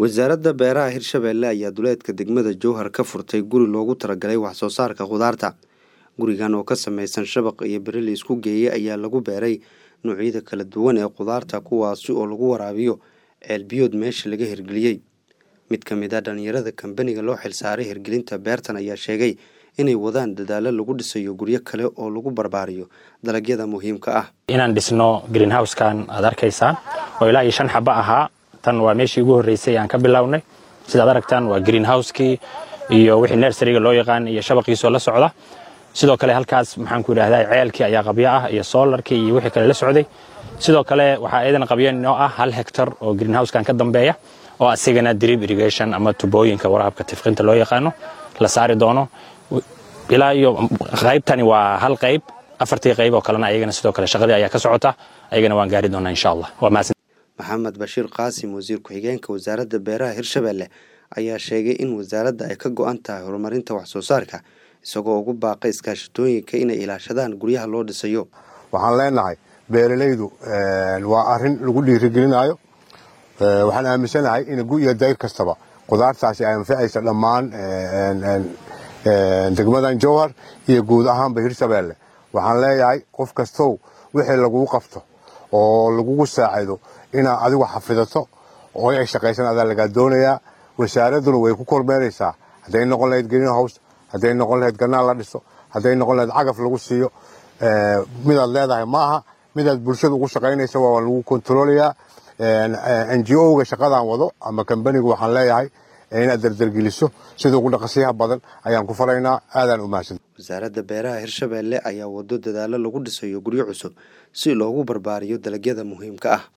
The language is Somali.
wasaaradda beeraha hirshabeelle ayaa duleedka degmada jowhar ka furtay guri loogu talagalay wax soo saarka khudaarta gurigan oo ka samaysan shabaq iyo beri la isku geeyey ayaa lagu beeray noocyada kala duwan ee khudaarta kuwaasi oo lagu waraabiyo ceelbiyood meesha laga hirgeliyey mid ka mid a dhalinyarada kambaniga loo xilsaaray hirgelinta beertan ayaa sheegay inay wadaan dadaalo lagu dhisayo guryo kale oo lagu barbaariyo dalagyada muhiimka ah inaan dhisno greenhousekan aad arkaysaan oo ilaa iyo shan xabo ahaa tan waa meeshii ugu horreysay aan ka bilownay sidaad aragtaan waa greenhouse-kii iyo wixii nersariga loo yaqaan iyo shabaqiisoo la socda sidoo kale halkaas maxaanku idhahdaa ceelkii ayaa qabyo ah iyo soolarkii iyo wixii kale la socday sidoo kale waxaa iyadan qabyo inoo ah hal hektar oo greenhousekan ka dambeeya oo asigana drip irrigation ama tubooyinka waraabka tifqinta loo yaqaano la saari doono ilaa iyo qaybtani waa hal qayb afartii qayb oo kalena ayagana sidoo kale shaqadii ayaa ka socota ayagana waan gaari doonaa insha allah waa mahadsan maxamed bashiir qaasim wasiir ku-xigeenka wasaaradda beeraha hirshabeelle ayaa sheegay in wasaaradda ay ka go-an tahay horumarinta wax soo saarka isagoo ugu baaqay iskaashatooyinka inay ilaashadaan guryaha loo dhisayo waxaan leenahay beeralaydu waa arin lagu dhiirigelinayo waxaan aaminsanahay in gu iyo dayr kastaba qudaartaasi ay anficaysa dhammaan degmadan jowhar iyo guud ahaanba hirshabeelle waxaan leeyahay qof kastow wixii lagugu qabto oo lagugu saacido inaad adigu xafidato oo ay shaqaysan adaa lagaa doonayaa wasaaradduna way ku kormeeraysaa hadday noqon lahayd greenhouse hadday noqon lahayd ganaal la dhiso hadday noqon lahayd cagaf lagu siiyo midaad leedahay ma aha midaad bulshada ugu shaqaynaysa waa lagu kontroolayaa n g o-ga shaqadaan wado ama kambanigu waxaan leeyahay inaad dardargeliso sida ugu dhaqasiyaha badan ayaan ku falaynaa aadaan u mahadsan wasaaradda beeraha hirshabeelle ayaa wado dadaalo lagu dhisayo guryo cusub si loogu barbaariyo dalagyada muhiimka ah